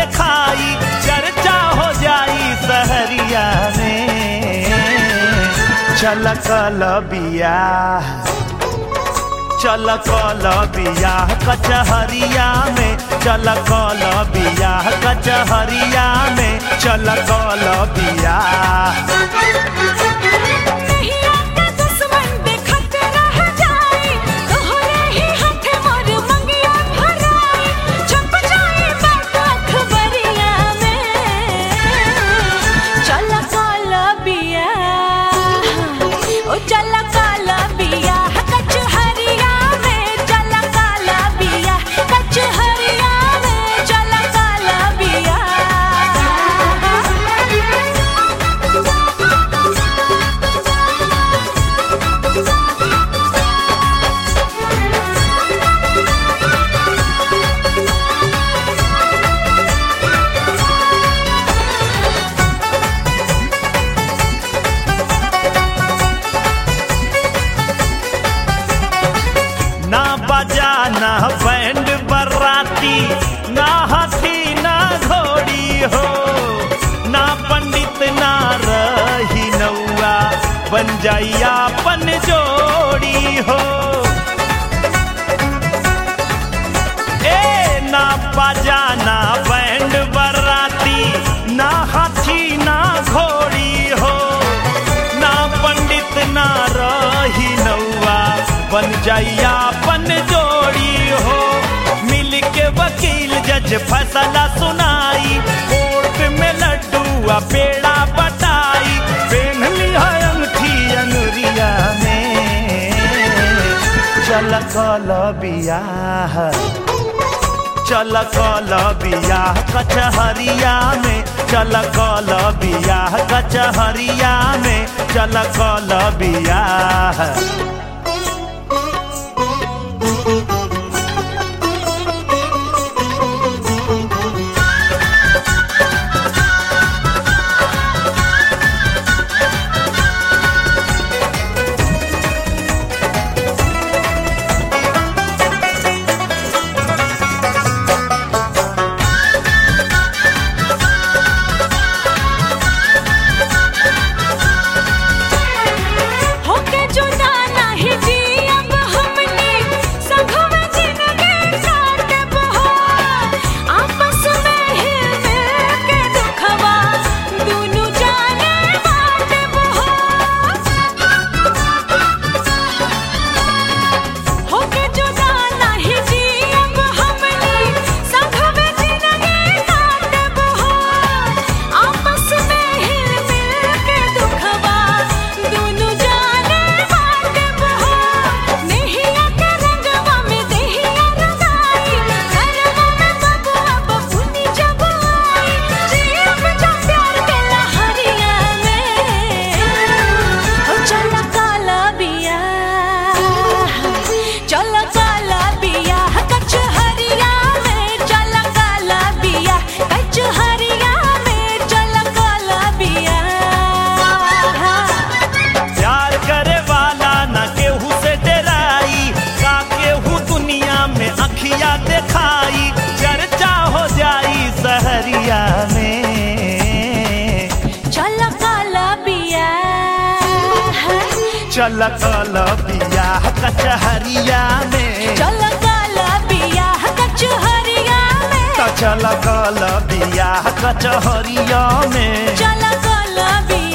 देखाई चर्चा हो जाई सहरिया में चल कल बियाह चल कल बियाह कचहरिया में चल कल बियाह कचहरिया में चल कल बियाह नहीं आके दुश्मन देखत रह जाई तोहरे ही हाथे मोर मंगिया भराई छप जाई बात अखबरिया में चल काल बिया ओ चल काल बिया कचहरिया में चल काल बिया कचहरिया में चल काल बिया ना बजा ना बैंड बराती ना हाथी ना घोड़ी हो ना पंडित ना रही नौआ बन जाइया पन जोड़ी हो ए ना बजा ना बैंड बराती ना हाथी ना घोड़ी हो ना पंडित ना रही नौआ बन जाइया पन जोड़ी हो मिल के वकील जज फैसला सुनाई कोर्ट में लड्डू आ पेड़ा बटाई पहन लिया अंगठी अंगुरिया में चल कल बियाह चल कल बियाह कचहरिया में चल कल बियाह कचहरिया में चल कल बियाह होके जुदा नाही जी अब हमने संग में जिंदगी काटब हो आपस में हिल मिल के दुखवा दुनु जाने बाटब हो होके जुदा नाही जी अब हमने संग में जिंदगी काटब हो आपस में हिल मिल के दुखवा दुनु जाने बाटब हो नेहिया के रंगवा में देहिया रंगाई करवा में बबुआ बबुनी जब आई जीव जो प्यार के लहरिया में ओ चल काला बिया चल काला बिया कचहरिया में चल काला बिया कचहरिया में चल काला बिया प्यार करे वाला न केहू से डराई का केहू दुनिया में अखिया दिखाई चर्चा हो जाई सहरिया में चल काला बिया चल कल बियाह कचहरिया में चल काला बिया कचहरिया में त चल कल बियाह कचहरिया में चल काला बिया